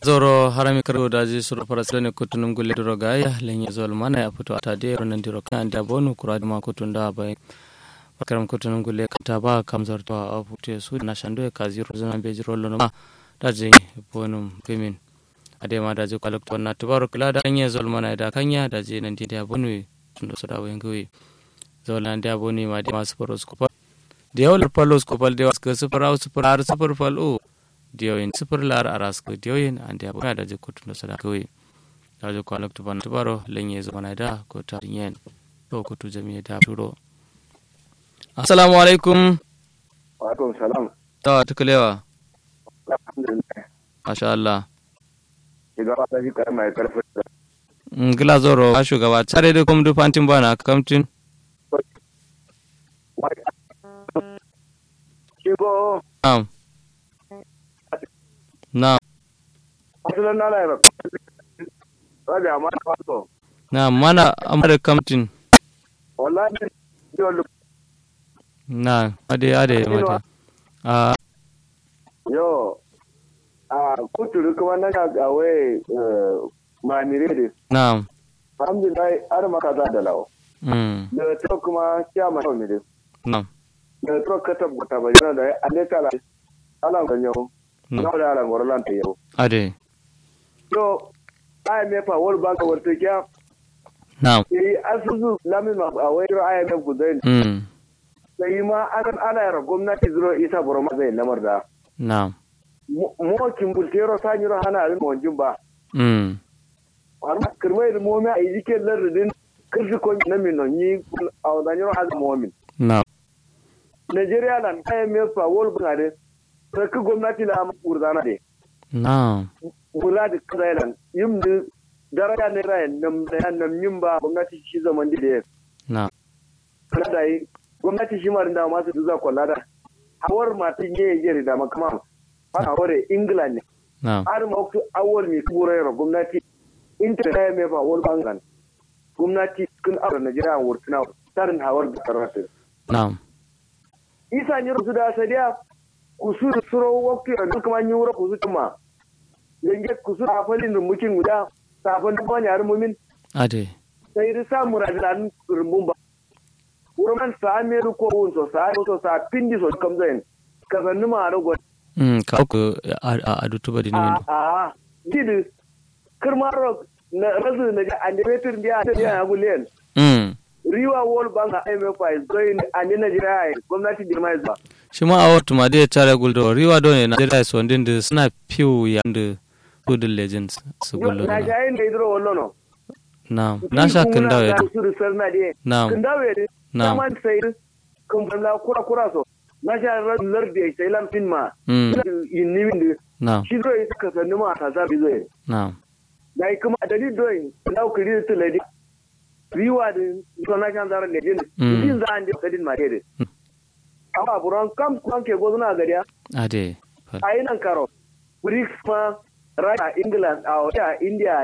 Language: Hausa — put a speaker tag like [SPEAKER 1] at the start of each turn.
[SPEAKER 1] zoro harami karo daji suru parasile kutunum gulle duro gaya lenye zol mana ya fito ata de ronan diro kan da bonu kura ma kutunda bai karam kutunum gulle kata ba kam zarto a fute su na shando ya kazi rozana be jiro lono ma daji bonum pimin ade ma daji kwalak to na tubaru kula da lenye zol mana da kanya daji nan di da bonu tundo su da wayin gawi zol nan da bonu ma da masu paros kupal da yawar palos kupal da wasu sufur au sufur har sufur fal o diyoyin sifir lar aras ko diyoyin ande abuna da jikutu no sada koyi da jo kwalak to ban tubaro lenye zo na da ko ta yen to ko to jami'a da turo assalamu alaikum
[SPEAKER 2] wa alaikum salam
[SPEAKER 1] ta tukalewa
[SPEAKER 2] alhamdulillah
[SPEAKER 1] masha Allah
[SPEAKER 2] shugaba ta fi karama ya karfi
[SPEAKER 1] ngila zoro a shugaba tare da kuma dufantin bana kamtin
[SPEAKER 2] shigo
[SPEAKER 1] na'am na'am
[SPEAKER 2] asalin nala ya rabi amma na faso
[SPEAKER 1] na'am mana amara kamtin
[SPEAKER 2] wallahi yau
[SPEAKER 1] na ade ade mata a
[SPEAKER 2] yo a kuturu kuma na ga gawe mamire da
[SPEAKER 1] na'am
[SPEAKER 2] alhamdulillah har maka za da lawo
[SPEAKER 1] mm
[SPEAKER 2] da to kuma kiya ma ne da
[SPEAKER 1] na'am
[SPEAKER 2] da to ka tabbata ba yana da alle kala ala ganyo na da ala ngorlan ta yau
[SPEAKER 1] ade
[SPEAKER 2] to ai me fa wol banka warta kiya
[SPEAKER 1] na'am
[SPEAKER 2] eh asusu lamin ma a wayar IMF gudain
[SPEAKER 1] mm
[SPEAKER 2] sai ma an ana yara gwamnati zuro isa burma zai lamar da
[SPEAKER 1] na'am
[SPEAKER 2] mo kimbultero sanyiro hana alin mawajin ba
[SPEAKER 1] mm
[SPEAKER 2] amma kirmai da momi a yi ke lardin kirshi ko na min non yi a wadanyiro haza momin
[SPEAKER 1] na'am
[SPEAKER 2] nigeria lan IMF fa wol bungade sarki gwamnati la ma urzana de
[SPEAKER 1] na'am
[SPEAKER 2] wula da kazailan yim da daraja ne rayan nam da nam yin ba gwamnati shi zaman da
[SPEAKER 1] na'am
[SPEAKER 2] kana da yi gwamnati shi ma da masu duza kwallada hawar matin ye yeri da makama ana hore england ne
[SPEAKER 1] na'am
[SPEAKER 2] har ma ku awol mi kurai gwamnati inta da me ba wol bangan gwamnati kun aure Najeriya wurtuna tarin hawar da karatu
[SPEAKER 1] na'am
[SPEAKER 2] isa ni rusu da sadiya kusur suro wakti a duk man yura kusu kuma yange kusur a falin rumukin guda safan da bani har mumin
[SPEAKER 1] ade
[SPEAKER 2] sai da samu radilan rumbun ba urman sa me ko won so sa so sa pindi so kam zain kazanni ma rago
[SPEAKER 1] mm ka ku a a dutuba dini
[SPEAKER 2] a
[SPEAKER 1] min
[SPEAKER 2] a didi kirmaro na razu na ga andibetir dia dia agulen
[SPEAKER 1] mm
[SPEAKER 2] riwa wol banga IMF is going and in Nigeria gwamnati dirma is ba
[SPEAKER 1] shi ma a wata ma dai tare guldo riwa do ne na dai so ndin da suna piu ya da good legends su guldo
[SPEAKER 2] na
[SPEAKER 1] na
[SPEAKER 2] ga yin da idro wallo no
[SPEAKER 1] na'am na sha kan dawo ya
[SPEAKER 2] su risar na de
[SPEAKER 1] na'am
[SPEAKER 2] kan dawo de
[SPEAKER 1] Na'am.
[SPEAKER 2] man sai kan balla kura kura so na sha lar de sai lam fin ma
[SPEAKER 1] mm
[SPEAKER 2] yin ni min
[SPEAKER 1] na'am
[SPEAKER 2] shi do yi ka sanni ma ta zabi zo
[SPEAKER 1] na'am
[SPEAKER 2] dai kuma dalil do yi na ku ri to lady riwa de to na kan zara legend
[SPEAKER 1] Mm.
[SPEAKER 2] din za an de kadin ma de amma buran kam kan ke gozuna gariya
[SPEAKER 1] ade
[SPEAKER 2] a yi nan karo BRICS ma Russia, England, a India,